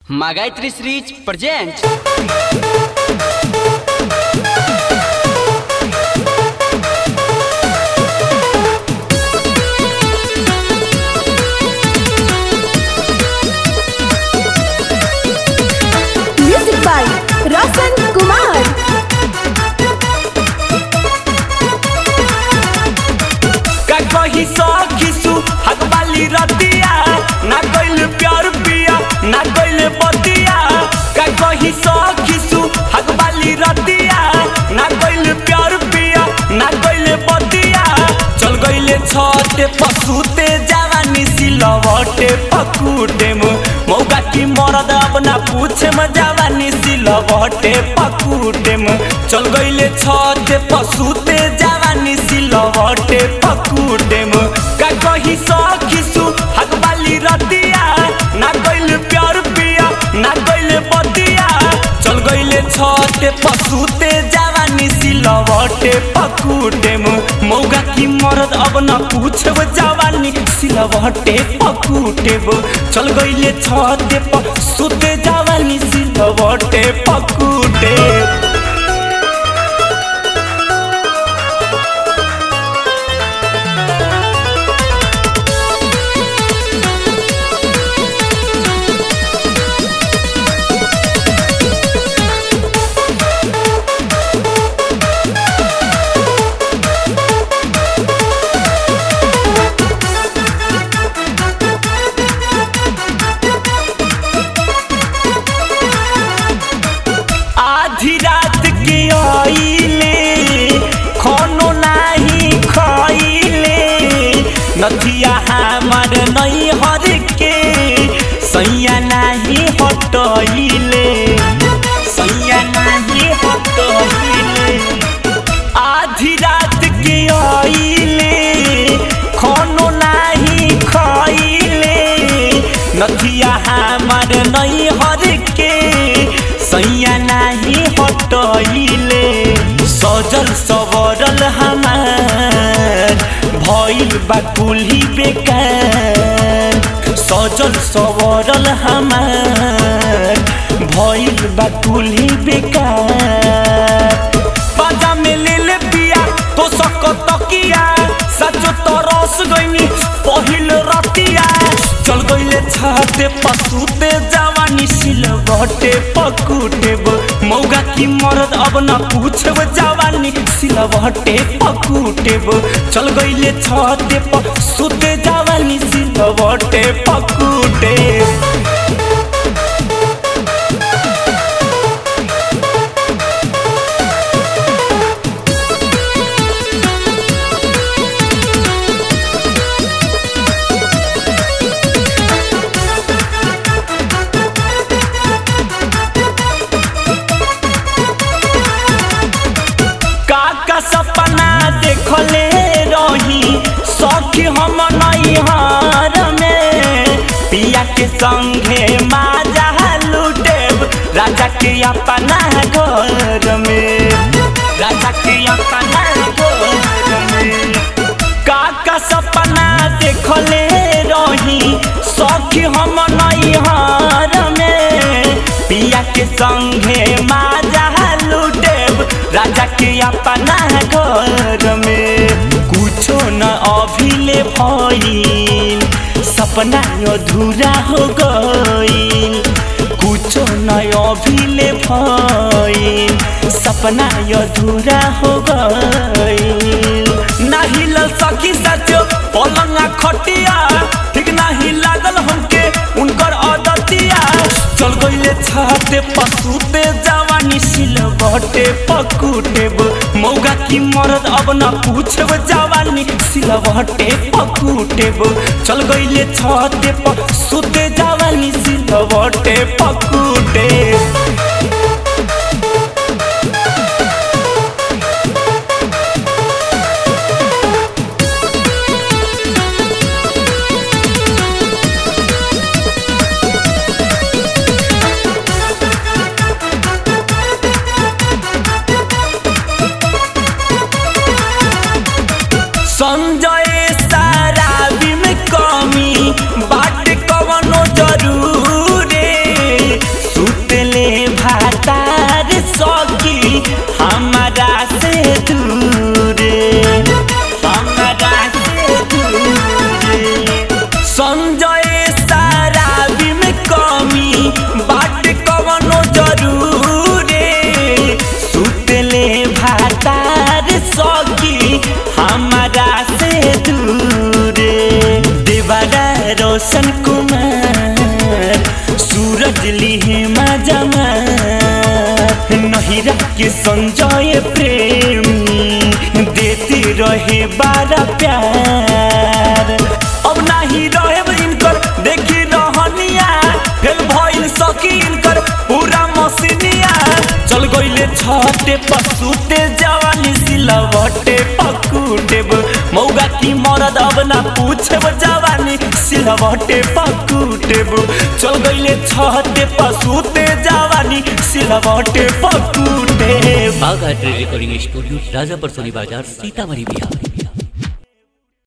Магайтри Срич presents music by Roshan Kumar का कही सखीसु हक वाली रतिया ना कइल प्यार पिया ना कइल बतिया का कही सखीसु हक वाली रतिया ना कइल प्यार पिया ना कइल बतिया चल गइले छते पसुते जवानी सिलवटे पकुटे मु मौका की मरद अपना पूछे म जवानी सिलवटे पकुटे मु चल गइले छते पसुते जवानी सिलवटे पकुटे मु का कही सखीसु हक वाली रतिया ना कइल प्यार पिया ना कइल बतिया चल गइले छते पसुते जवानी सिलवटे पकुटे मु मौका की मरद अब न पूछब जवानी सिलवटे पकुटे मु चल गइले छते पसुते जवानी सिलवटे पकुटे आधी रात के आइले खानो नाही खाइले नथिया हमार नहीं हर के सैया नाही हटइले सैया नाही हटइले आधी रात के आइले खानो नाही खाइले नथिया हमार नहीं हर के सैया नाही हटइले सजल सवरल हमार भइल बा कुल्ही बेकार सजल सवरल हमार भइल बा कुल्ही बेकार बाजा में ले ले पिया तो सक तकिया सचो तरस गइनी पहिल रतिया चल गइले छाते पसुते जवानी सिलवटे पकुटेब मौगा की मरद अब न पूछब जवानी सिलवटे पकुटेब चल गइले छाते पसुते जवानी सिलवटे पकुटेब काका सपना देखले रही सखी हम नैहर में पिया के संगे माजा लुटेब राजा के अपना घर में राजा के अपना घर में काका सपना देखले रही सखी हम नैहर में पिया के संगे माजा लुटेब राजा के अपना घर में कुछो न अभिले भइल सपना अधूरा हो गइल कुछो न अभिले भइल सपना अधूरा हो गइल नाही लल सकी सचो पलंगा खटिया ठीक नाही लागल हमके उनकर आदतिया चल गइले छाते पसुते जवानी सिलवटे पकुटेब मौगा की मरद अब न पूछब जवानी सिलवटे पकुटेब चल गइले छाते पसुते जवानी सिलवटे पकुटेब संजय साराबी में कमी बाट कवनो जरूरे सूरज ली मजमा नहिरा के संजय प्रेमी देती रहे बारा प्यार अब नाही रहे इनकर देखी रहनिया फिर भइल सकी इनकर पूरा मसीनिया चल गइले छटे पसुते जवानी सिलवटे पकुटेब मौगा की मरद अब ना पूछेब जवानी सिलवटे पकुटेब चल गइले छटे पसुते जवानी सिलवटे पकुटेब बाघ रिकॉर्डिंग स्टूडियो राजापुर सोनी बाजार सीतामढ़ी बिहार